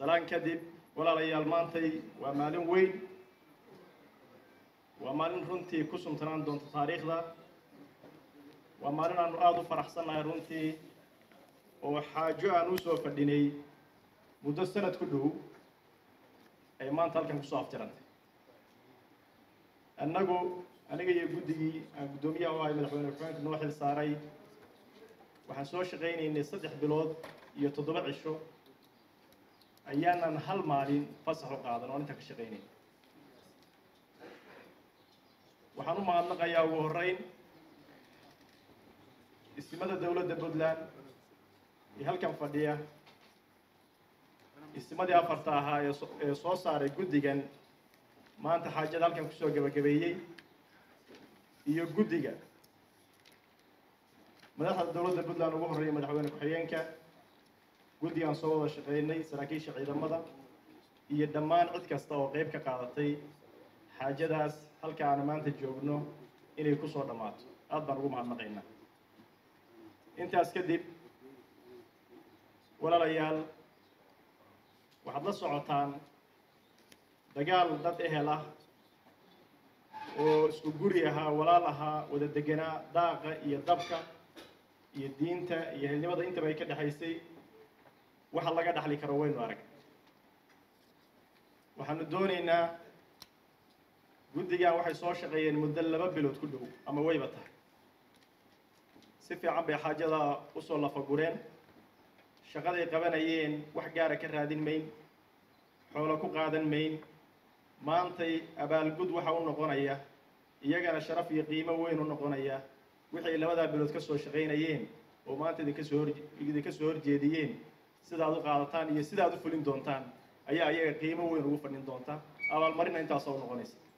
salaan kadib walaalayaal maantay waa maalin weyn waa maalin runtii ku sumtanaan doonta taariikhda waa maalin aanu aada u faraxsannahay runtii oo xaajo aan u soo fadhinay muddo sanad ku dhow ay maanta halkan kusoo aftirantay annagu aniga iyo guddigii aan guddoomiyaha u ahay madaxweyne ku-xigeenka noo xil saaray waxaan soo shaqaynaynay saddex bilood iyo toddoba cisho ayaanan hal maalin fasax u qaadan oo intaan ka shaqaynayn waxaan u mahadnaqayaa ugu horreyn ismada dowladda puntland iyo halkan fadhiya ismadii afarta ahaa ee so- ee soo saaray guddigan maanta xaajada halkan kusoo gebagabeeyey iyo guddiga madaxda dowladda puntland ugu horreeya madaxweyne ku-xigeenka guddigaan soo wada shaqeynay saraakiisha ciidamada iyo dhammaan cid kasta oo qeyb ka qaadatay xaajadaas halka aanu maanta joogno inay kusoo dhammaato aad baan ugu mahadnaqaynaa intaas kadib walaalayaal waxaad la socotaan dagaal dad ehel ah oo isku guri ahaa walaal ahaa wada deganaa daaqa iyo dabka iyo diinta iyo helnimada intaba ay ka dhexaysay waxa laga dhaxli karo waynu arag waxaanu doonaynaa guddigan waxay soo shaqeeyeen muddo laba bilood ku dhow ama wayba tahay si fiican bay xaajada usoo lafagureen shaqaday qabanayeen wax gaara ka raadin mayn xoolo ku qaadan mayn maantay abaalgud waxa u noqonaya iyagana sharaf iyo qiimo weyn u noqonaya wixay labadaa bilood ka soo shaqaynayeen oo maanta idinka soo hor idinka soo horjeediyeen sidaad u qaadataan iyo sidaad u fulin doontaan ayaa iyaga qiimo weyn ugu fadhin doonta abaalmarina intaasoo noqonaysa